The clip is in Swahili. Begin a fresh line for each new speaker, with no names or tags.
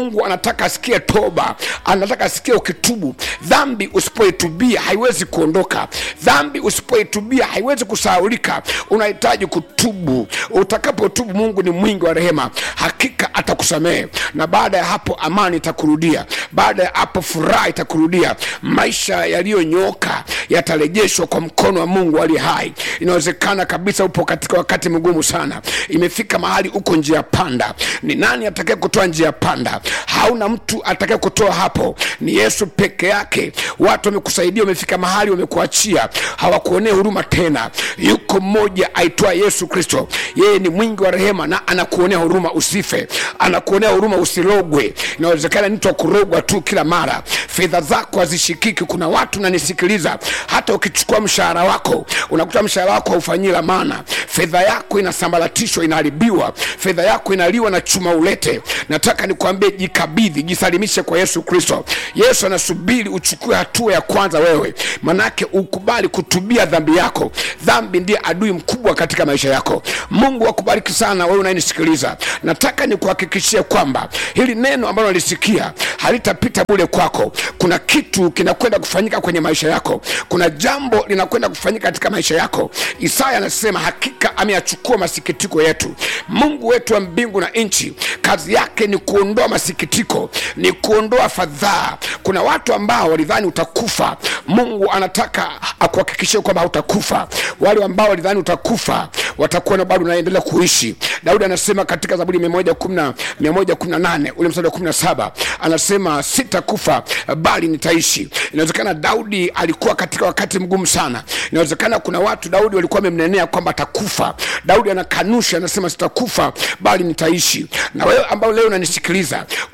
mungu anataka asikie toba anataka asikie ukitubu dhambi usipoitubia haiwezi kuondoka dhambi usipoitubia haiwezi kusahaulika unahitaji kutubu utakapotubu mungu ni mwingi wa rehema hakika atakusamehe na baada ya hapo amani itakurudia baada ya hapo furaha itakurudia maisha yaliyonyooka yatarejeshwa kwa mkono wa mungu aliye hai inawezekana kabisa upo katika wakati mgumu sana imefika mahali uko njia panda ni nani atakaye kutoa njia panda hauna mtu atakaye kutoa hapo ni yesu peke yake watu wamekusaidia wamefika mahali wamekuachia hawakuonea huruma tena yuko mmoja aitwa yesu kristo yeye ni mwingi wa rehema na anakuonea huruma usife anakuonea huruma usilogwe inawezekana ni mtu wa kurogwa tu kila mara fedha zako hazishikiki kuna watu nanisikiliza hata ukichukua mshahara wako unakuta mshahara wako haufanyii la maana fedha yako inasambaratishwa inaharibiwa fedha yako inaliwa na chuma ulete nataka nikuambie jikabidhi jisalimishe kwa yesu kristo yesu anasubiri uchukue hatua ya kwanza wewe manake ukubali kutubia dhambi yako dhambi ndiye adui mkubwa katika maisha yako mungu akubariki sana wewe unayenisikiliza nataka nikuhakikishie kwamba hili neno ambalo nalisikia halitapita bule kwako kuna kitu kinakwenda kufanyika kwenye maisha yako kuna jambo linakwenda kufanyika katika maisha yako isaya anasema hakika ameyachukua masikitiko yetu mungu wetu wa mbingu na nchi kazi yake ni kuondoa masikitiko ni kuondoa fadhaa kuna watu ambao walidhani utakufa mungu anataka akuhakikishie kwamba hautakufa wale ambao walidhani utakufa watakuwa na bado unaendelea kuishi daudi anasema katika zaburi 118 ule mstari wa 17 anasema sitakufa bali nitaishi inawezekana daudi alikuwa katika wakati mgumu sana inawezekana kuna watu daudi walikuwa wamemnenea kwamba atakufa daudi anakanusha anasema sitakufa bali nitaishi na wewe ambao leo unanisikiliza